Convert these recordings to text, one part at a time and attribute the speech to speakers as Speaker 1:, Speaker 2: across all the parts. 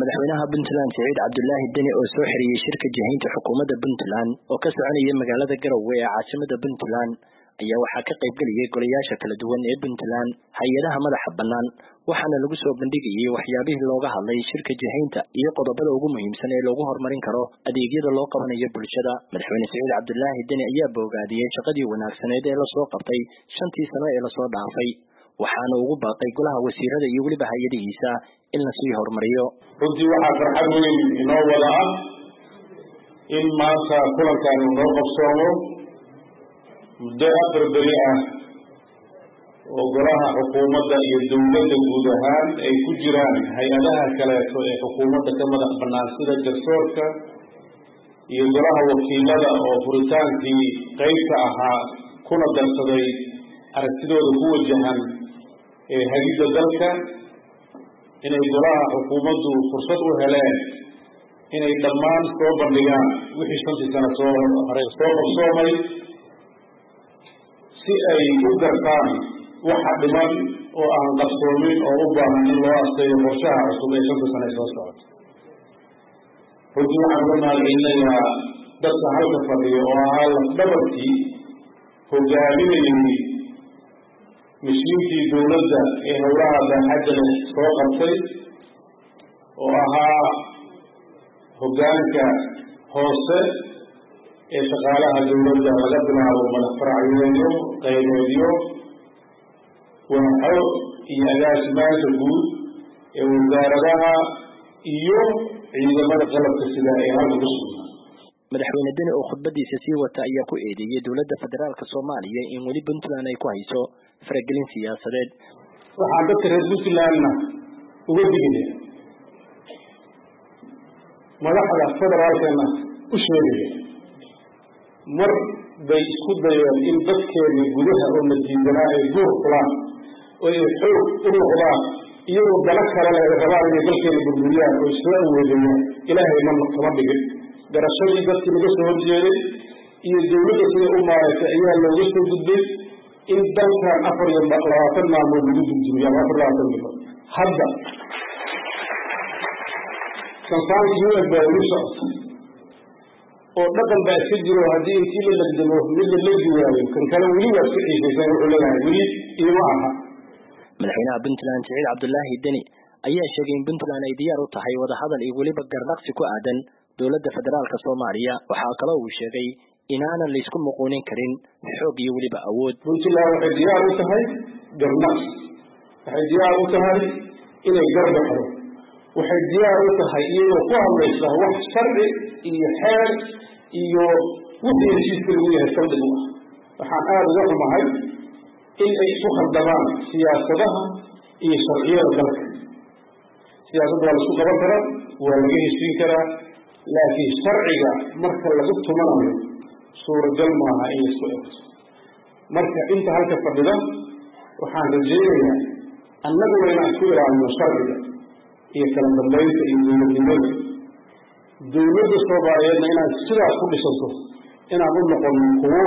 Speaker 1: madaxweynaha puntland siciid cabdulaahi deni oo soo xiriyey shirka jihaynta xukuumadda puntland oo ka soconaya magaalada garowe ee caasimada puntland ayaa waxaa ka qaybgeliyey golayaasha kala duwan ee puntland hay-adaha madaxa bannaan waxaana lagu soo bandhigayey waxyaabihii looga hadlay shirka jihaynta iyo qodobada ugu muhiimsan ee lagu horumarin karo adeegyada loo qabanayo bulshada madaxweyne siciid cabdulaahi deni ayaa boogaadiyey shaqadii wanaagsaneed ee lasoo qabtay shantii sano ee lasoo dhaafay waxaana ugu baaqay golaha wasiirada iyo weliba hay-adihiisa in lasii horumariyo
Speaker 2: runtii waxaa farxad weyn inoo wada ah in maanta kulankan uu noo qabsoomo muddo afar beri ah oo golaha xukuumadda iyo dowladda guud ahaan ay ku jiraan hay-adaha kaleeto ee xukuumadda ka madax bannaan sida garsoorka iyo golaha wakiilada oo furitaankii qeybka ahaa kuna darsaday aragtidooda ku wajahan ee hagidda dalka inay golaha xukuumaddu fursad u heleen inay dhammaan soo bandhigaan wixii shantii sano soo hore soo qabsoomay si ay u gartaan waxa dhiman oo aan qabsoomin oo u baahan in loo asteeyo qorshaha cusub ee shanta sano ee soo socota runtii waxaan uga mahadcelinayaa dadka halka fadhiyo oo ahaa lafdhabarkii hogaaminayay mishiinkii dowladda ee howlaha baaxadda leh soo qabtay oo ahaa hoggaanka hoose ee shaqaalaha dowladda laga bilaabo madax faracyeedyo qaybeedyo waaxo iyo agaasimaanka guud ee wasaaradaha iyo ciidamada qalabka sida ee halka ku sugnaa
Speaker 1: madaxweyne deni oo khudbadiisa sii wata ayaa ku eedeeyey dowladda federaalka soomaaliya in weli puntland ay ku hayso faragelin siyaasadeed
Speaker 2: waxaan dadka reer puntlandna uga digaya madaxda federaalkana u sheegaya mar bay isku dayeen in dadkeena gudaha oo la diidanaa ay guur fulaan oo ay xoog u noqdaan iyagoo dano kale leh ay rabaan inay dalkeena burburiyaan oo isla aweedayaan ilaahay ma kama dhigin garashadii dadkii laga soo horjeeday iyo dowladda siday u maaragtay ayaa looga soo gudbay in dalkan afar iyo labaatan maalmood lagu duldumiyo ama afar labaatan bilood hadda sansaankii u eg baa weli socota oo dhaqan baa iska jiro haddii intii la legdamo mid la legi waayo kan kale weli waa iska xiisaysan wuxuu leeyahay weli iima aha
Speaker 1: madaxweynaha puntland siciid cabdulaahi deni ayaa sheegay in puntland ay diyaar u tahay wadahadal iyo weliba gardhaqsi ku aadan dowladda federaalka soomaaliya waxaa kaloo uu sheegay inaanan laysku muquunin karin xoog iyo weliba awood
Speaker 2: puntland waxay diyaar u tahay garnaqsi waxay diyaar u tahay inay garbaxdo waxay diyaar u tahay iyadoo ku hadlaysa wax sharci iyo xeer iyo wixii heshiiska lagu yahay saldhig u ah waxaan aada uga xumahay in ay isu khaldamaan siyaasadaha iyo sharciyada dalka siyaasadda waa laisku qaban karaa waa laga heshiin karaa laakiin sharciga marka lagu tumanayo suuragal maaha in laisku egto marka inta halka fadhida waxaan rajaynayaa annaguna inaan isku ilaalino sharciga iyo kala dambaynta iyo dowladnimada dowladda soomaaliyeedna inaan sidaas ku dhisanto inaan u noqono kuwo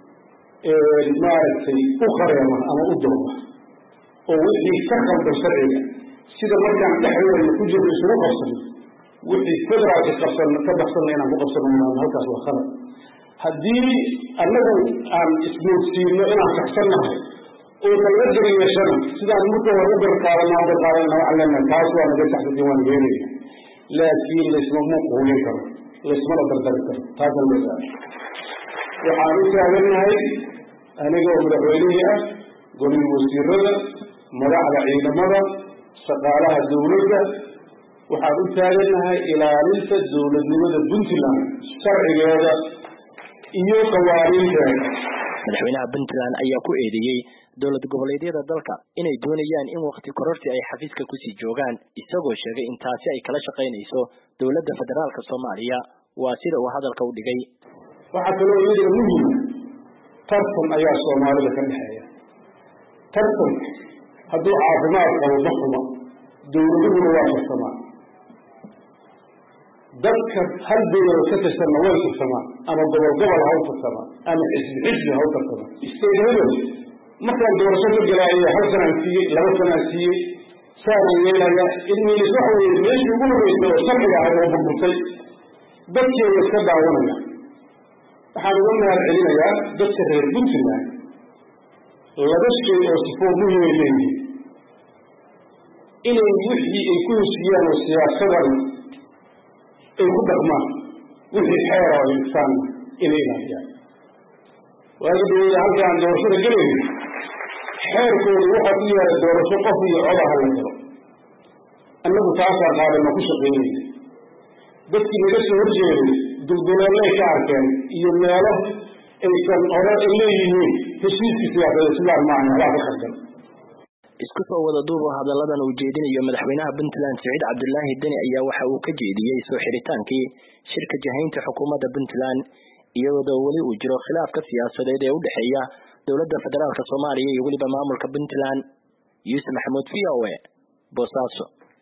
Speaker 2: maaragtay u qareema ama u dooba oo wixii ka qaldan sharciga sida markaan dhexdeena ku jirno isugu qabsano wixii federaalka qabsan ka baxsanna inaan ku qabsano halkaas waa khalad haddii annagu aan ismoodsiino inaan saxsannahay oo nalaga jari yeeshana sidaan marka hore u garqaadanaa u garqaadanana waxaan leenahay taas waa naga saxsantin waan yeelaya laakiin laysma muuquulin karo laysmana dardari karo taasna leedahay waxaan u taagannahay anigoo madaxweynihii ah golihii wasiirada madaxda ciidamada shaqaalaha dowladda waxaan u taagannahay ilaalinta dowladnimada puntland sharcigeeda iyo qawaaniinteeda
Speaker 1: madaxweynaha puntland ayaa ku eedeeyey dowlad goboleedyada dalka inay doonayaan in wakti kororsi ay xafiiska kusii joogaan isagoo sheegay in taasi ay kala shaqaynayso dowladda federaalka soomaaliya waa sida uu hadalka u dhigay
Speaker 2: waxaa kaloo iyadana muhima tartan ayaa soomaalida ka dhexeeya tartanka hadduu caafimaad qabo ma xuma dowladuhuna waa tartamaan dadka hal dowlada ka tirsanna way tartamaan ama gobol gobol ha u tartamaan ama xisbi xisbi ha u tartamaan state hebel markaan doorasho ka galaayo hal sanaan siiyey laba sanaan siiyey saana yeelaya idmiilis waxa weeye meeshii ugu horreysay oo sharciga ahayd oo burburtay dadkeeda iska daawanaya waxaan uga mahad celinayaa dadka reer puntland laba shay oo sifoo muhimay leeyihiin inay wixii ay ku heshiiyaan oo siyaasadan ay ku dhaqmaan wixii xeera oo insaanna inay ilaahiyaan waagi daweyda halkii aan doorashada gelayna xeerkooda waxaa ku yaala doorasho qof iyo codaha la galo annagu taasaan qaadano ku shaqaynayna dadkii naga soo horjeeday dulduleellay ka arkeen iyo meelo aysan hore ay leeyihiin heshiiskii siyaasadeed sidaan maahan waxbaa ka khaldan
Speaker 1: isku soo wada duubo hadalladan uu jeedinayo madaxweynaha puntland siciid cabdulaahi deni ayaa waxa uu ka jeediyey soo xiritaankii shirka jahaynta xukuumadda puntland iyadoo weli uu jiro khilaafka siyaasadeed ee u dhexeeya dowladda federaalk soomaaliya iyo weliba maamulka puntland yuusuf maxamuud v o e boosaaso